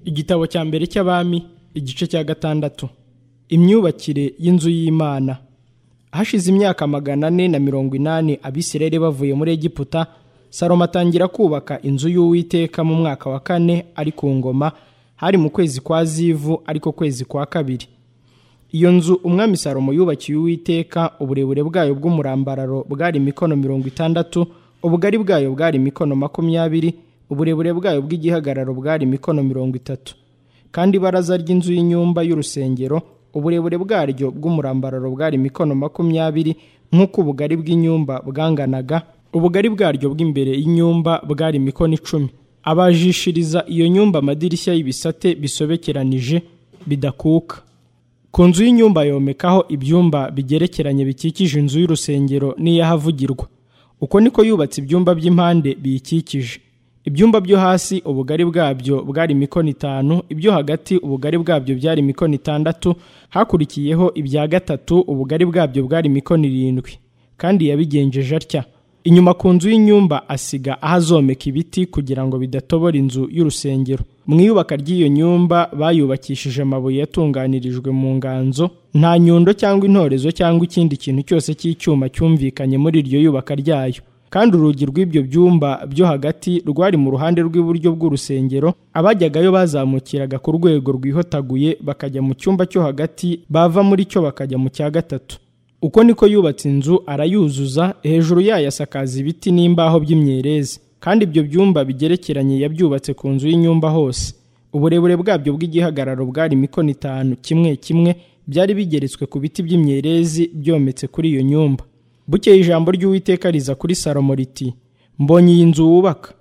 igitabo cya mbere cy'abami igice cya gatandatu imyubakire y'inzu y'imana hashize imyaka magana ane na mirongo inani abisirayeli bavuye muri egiputa salomo atangira kubaka inzu y'uwiteka mu mwaka wa kane ari ku ngoma hari mu kwezi kwa zivu ariko kwezi kwa kabiri iyo nzu umwami salomo yubakiye uwiteka uburebure bwayo bw'umurambararo bwari mikono mirongo itandatu ubugari bwayo bwari mikono makumyabiri uburebure bwayo bw'igihagararo bwari mikono mirongo itatu kandi ibaraza ry'inzu y'inyumba y'urusengero uburebure bwaryo bw'umurambararo bwari mikono makumyabiri nk'uko ubugari bw'inyumba bwanganaga ubugari bwaryo bw'imbere y'inyumba bwari mikono icumi abajishiriza iyo nyumba amadirishya y'ibisate bisobekeranije bidakuka ku nzu y'inyumba yomekaho ibyumba bigerekeranye bikikije inzu y'urusengero n'iyahavugirwa uko niko yubatse ibyumba by'impande biyikikije ibyumba byo hasi ubugari bwabyo bwari mikono itanu ibyo hagati ubugari bwabyo byari mikono itandatu hakurikiyeho ibya gatatu ubugari bwabyo bwari mikono irindwi kandi yabigenjeje atya inyuma ku nzu y'inyumba asiga aho azomeka ibiti kugira ngo bidatobora inzu y'urusengero mu iyubaka ry'iyo nyumba bayubakishije amabuye yatunganirijwe mu nganzo nta nyundo cyangwa intorezo cyangwa ikindi kintu cyose cy'icyuma cyumvikanye muri iryo yubaka ryayo kandi urugi rw'ibyo byumba byo hagati rwari mu ruhande rw'iburyo bw'urusengero abajyagayo bazamukiraga ku rwego rwihotaguye bakajya mu cyumba cyo hagati bava muri cyo bakajya mu cya gatatu uko niko yubatse inzu arayuzuza hejuru yayo asakaza ibiti n'imbaho by'imyerezi kandi ibyo byumba bigerekeranye yabyubatse ku nzu y'inyumba hose uburebure bwabyo bw'igihagararo bwari mikono itanu kimwe kimwe byari bigeretswe ku biti by'imyerezi byometse kuri iyo nyumba bukeye ijambo ry'uwiteka riza kuri salomo riti mbonye iyi nzu wubaka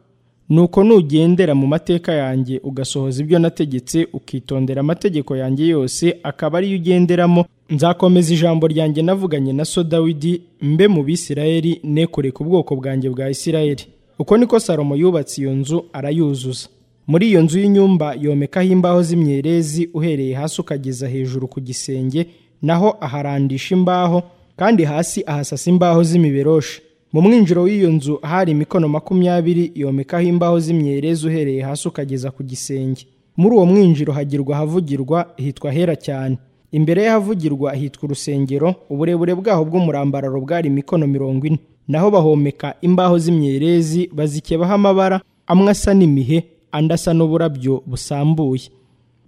nuko nugendera mu mateka yanjye ugasohoza ibyo nategetse ukitondera amategeko yanjye yose akaba ariyo ugenderamo nzakomeza ijambo ryanjye navuganye na so dawidi mbe mu bisirayeli nekure ku bwoko bwanjye bwa isirayeli uko niko salomo yubatse iyo nzu arayuzuza muri iyo nzu y'inyumba yomekaho imbaho z'imyerezi uhereye hasi ukageza hejuru ku gisenge naho aharandisha imbaho kandi hasi ahasasa imbaho z'imiberoshi mu mwinjiro w'iyo nzu hari imikono makumyabiri yomekaho imbaho z'imyerezi uhereye hasi ukageza ku gisenge muri uwo mwinjiro hagirwa ahavugirwa hitwa hera cyane imbere y'ahavugirwa hitwa urusengero uburebure bwaho bw'umurambararo bwari imikono mirongo ine naho bahomeka imbaho z'imyerezi bazikebaho amabara amwe asa n'imihe andi asa n'uburabyo busambuye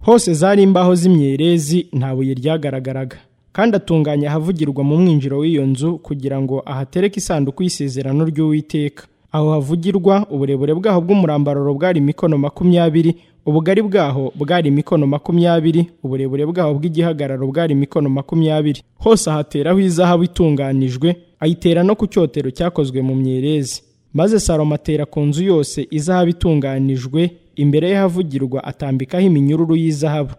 hose zari imbaho z'imyerezi nta buye ryagaragaraga kandi atunganya ahavugirwa mu mwinjiro w'iyo nzu kugira ngo ahatereke isanduku y'isezerano ry'uwiteka aho havugirwa uburebure bwaho bw'umurambararo bwari imikono makumyabiri ubugari bwaho bwari imikono makumyabiri uburebure bwaho bw'igihagararo bwari imikono makumyabiri hose ahateraho izahabu itunganijwe ayitera no ku cyotero cyakozwe mu myerezi maze salomo atera ku nzu yose izahabu itunganijwe imbere y'ahavugirwa atambikaho iminyururu y'izahabu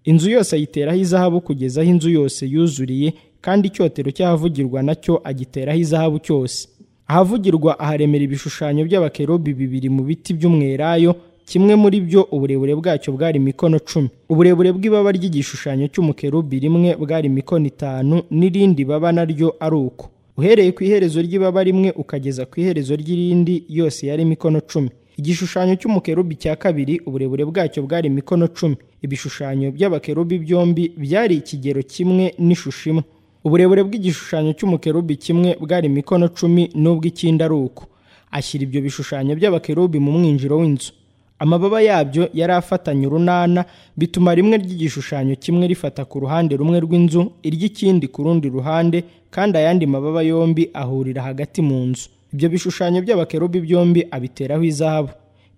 inzu yose ayiteraho izahabu kugeza aho inzu yose yuzuriye kandi icyotero cy'ahavugirwa nacyo agiteraho izahabu cyose ahavugirwa aharemera ibishushanyo by'abakerubi bibiri mu biti by'umwerayo kimwe muri byo uburebure bwacyo bwari mikono cumi uburebure bw'ibaba ry'igishushanyo cy'umukerubi rimwe bwari mikono itanu n'irindi baba naryo ari uko uhereye ku iherezo ry'ibaba rimwe ukageza ku iherezo ry'irindi yose yari mikono cumi igishushanyo cy'umukerubi cya kabiri uburebure bwacyo bwari mikono cumi ibishushanyo by'abakerubi byombi byari ikigero kimwe n'ishusho imwe uburebure bw'igishushanyo cy'umukerubi kimwe bwari mikono cumi n'ubw'ikindi ari uko ashyira ibyo bishushanyo by'abakerubi mu mwinjiro w'inzu amababa yabyo yari afatanye urunana bituma rimwe ry'igishushanyo kimwe rifata ku ruhande rumwe rw'inzu iry'ikindi ku rundi ruhande kandi ayandi mababa yombi ahurira hagati mu nzu ibyo bishushanyo by'abakerubi byombi abiteraho izahabu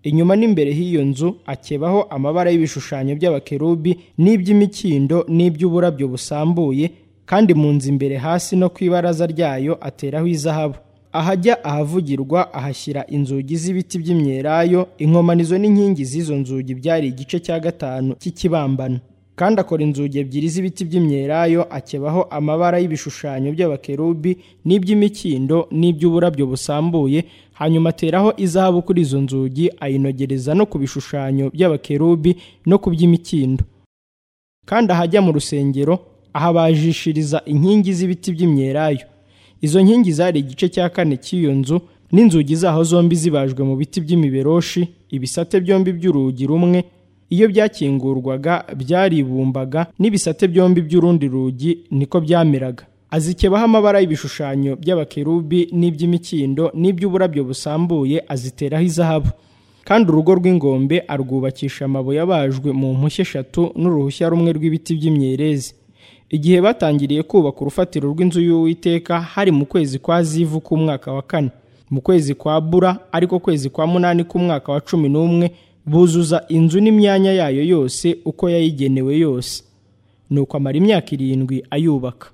inyuma n'imbere h'iyo nzu akebaho amabara y'ibishushanyo by'abakerubi n'iby'imikindo n'iby'uburabyo busambuye kandi mu nzu imbere hasi no ku ibaraza ryayo ateraho izahabu ahajya ahavugirwa ahashyira inzugi z'ibiti by'imyerayo inkomanizo n'inkingi z'izo nzugi byari igice cya gatanu cy'ikibambano kandi akora inzugi ebyiri z'ibiti by'imyerayo akebaho amabara y'ibishushanyo by'abakerubi n'iby'imikindo n'iby'uburabyo busambuye hanyuma ateraho izahabu kuri izo nzugi ayinogereza no ku bishushanyo by'abakerubi no ku by'imikindo kandi ahajya mu rusengero ahabajishiriza inkingi z'ibiti by'imyerayo izo nkingi zari igice cya kane cy'iyo nzu n'inzugi zaho zombi zibajwe mu biti by'imiberoshi ibisate byombi by'urugi rumwe iyo byakingurwaga byaribumbaga n'ibisate byombi by'urundi rugi niko byameraga azikebaho amabara y'ibishushanyo by'abakerubi n'iby'imikindo n'iby'uburabyo busambuye aziteraho izahabu kandi urugo rw'ingombe arwubakisha amabuye abajwe mu mpushya eshatu n'uruhushya rumwe rw'ibiti by'imyerezi igihe batangiriye kubaka urufatiro rw'inzu y'uwiteka hari mu kwezi kwa zivu k'umwaka wa kane mu kwezi kwa bura ariko kwezi kwa munani k'umwaka wa cumi n'umwe buzuza inzu n'imyanya yayo yose uko yayigenewe yose ni uko amara imyaka irindwi ayubaka